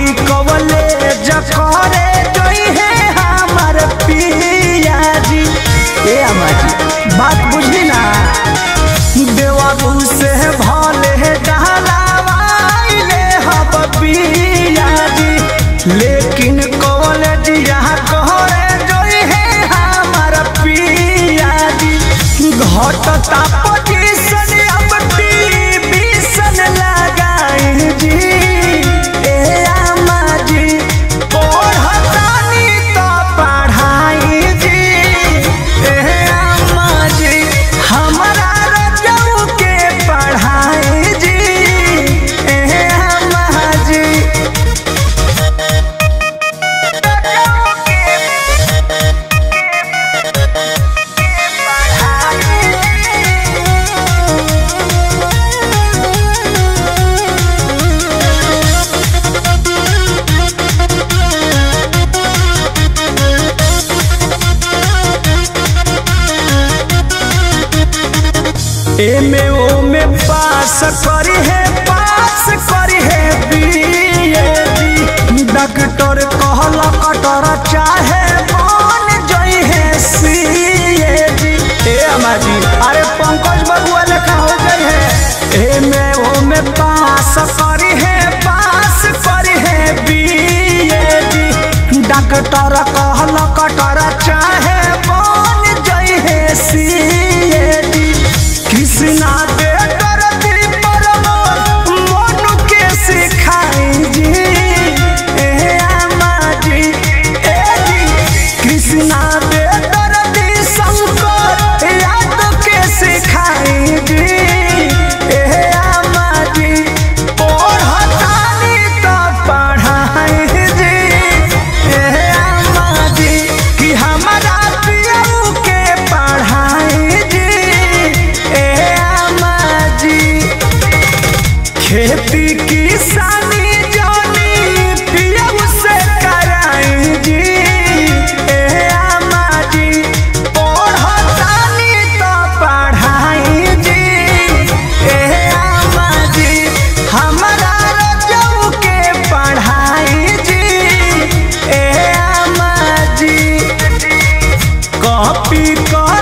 कवले जकरे जोई है हमर पिया जी ए अम्मा जी बात बुझली ना देवरू से भले डहलावाइले हब पिया जी लेकिन कॉलेजिया कहरे जोई है हमर पिया जी घटता पोजीशन अब टीवीशन लगाई जी ए अम्मा जी पढ़तानी तो पढ़ाई जी ए अम्मा जी हमरा रजऊ के पढ़ाई जी ए अम्मा जी एमे ओमे पास करी है पास करी है बीए डॉक्टर कहल कटर चाहे बन जई है सीए ए अम्मा जी अरे पंकज बबुआ लेखा हो गई है एमे ओमे पास करी है पास करी है बीए डॉक्टर कहल कटर चाहे बन जई है सीए कृष्णा दे करती परमो मनु के सिखाई जी ए अम्मा जी ए जी कृष्णा दे करती शंकर याद के सिखाई जी ए अम्मा जी पढ़तानी तो पढ़ाई जी ए अम्मा जी कि हमारा पियऊ के पढ़ाई जी ए अम्मा जी खेती किसानी जानी पियऊ से कराई जी ए अम्मा जी पढ़तानी तो पढ़ाई जी ए अम्मा जी हमरा रजऊ के पढ़ाई जी ए अम्मा जी कॉपी कर